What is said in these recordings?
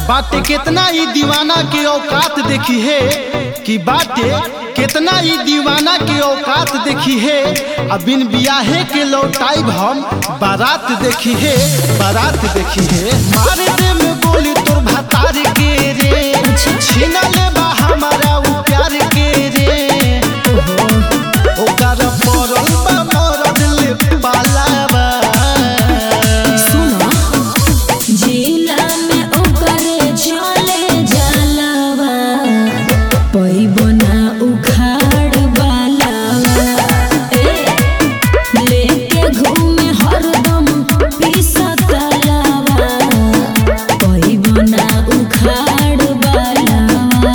बाटे कितना ही दीवाना के औकात देखी है कि बाटे कितना ही दीवाना के औकात देखी है अब बिन बियाहे के लौटाइब हम बारात देखी है बारात देखी है मारे दे में गोली तोर भतार के रे छीना ले बा हमारा उ प्यार के रे ओकर पड़ल बा मरद ले पालावा सुनो जिला में ओकरे चले जलवा पैबो ना उखाड़ बालावा ए लेके घूमे हरदम पिसतलावा पैबो ना उखाड़ बालावा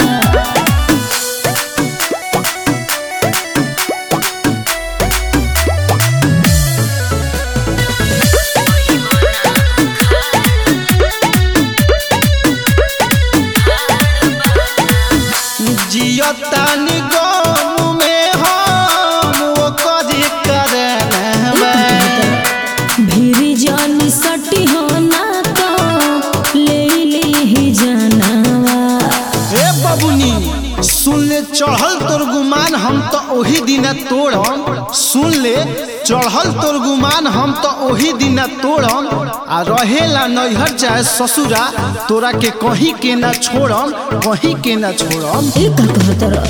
जियतानी गम में हम ओकर करनवा भीरी जानी सटी हो ना तो ले ली जानवा ए बबुनी सुन ले चढ़ल तोर गुमान हम तो ओही दिन तोड़म सुन ले चढ़ल तोर गुमान हम तो ओही दिन तोड़म आ रहेला नैहर चाहे ससुरा तोरा के कहीं के ना छोड़म कहीं के ना छोड़म ए का कहतर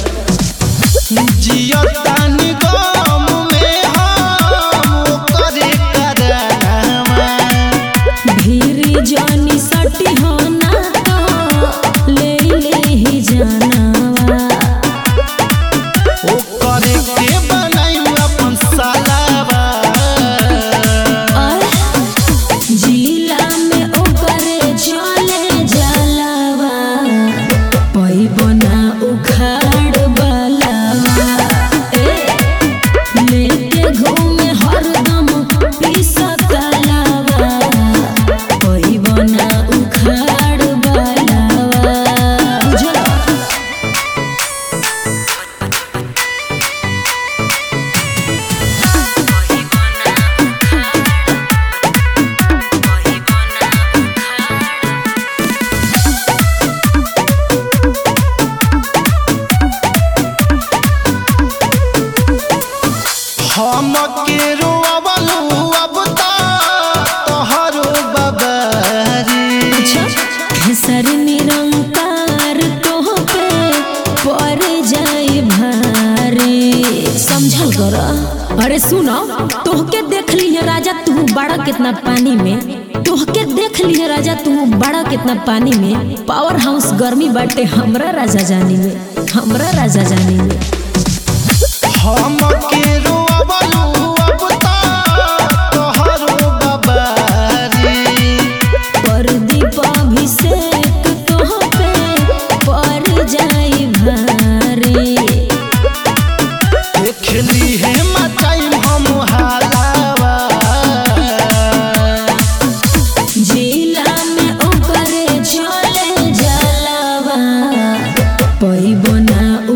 जियतानी गम में हम ओकर करनवा भीरी जानी सटी हो ना तो ले ली जानवा ओकर के बनाई अपन सालावा और जिला में ओकरे चले जलवा पैबो ना उखाड़ बलवा ए लेके घूमे हरदम पिसतलावा पैबो ना उखाड़ बलवा बुझला हम के रोअबलू अब ता तोहरो बबारी सर निरंकार तोह पे पर जाए भारे समझल कर अरे सुनो तोहके देख ली है राजा तू बड़ा कितना पानी में तोहके देख ली है राजा तू बड़ा कितना पानी में पावर हाउस गर्मी बाटे हमरा राजा जानी में हमरा राजा जानी में हम के रोअबलू अब ता तोहरो बबारी परदीप अभिषेक तोह पे पर जाए भारे देखली है मचाई हम हालावा जिला में ओकरे चले जलवा पैबो ना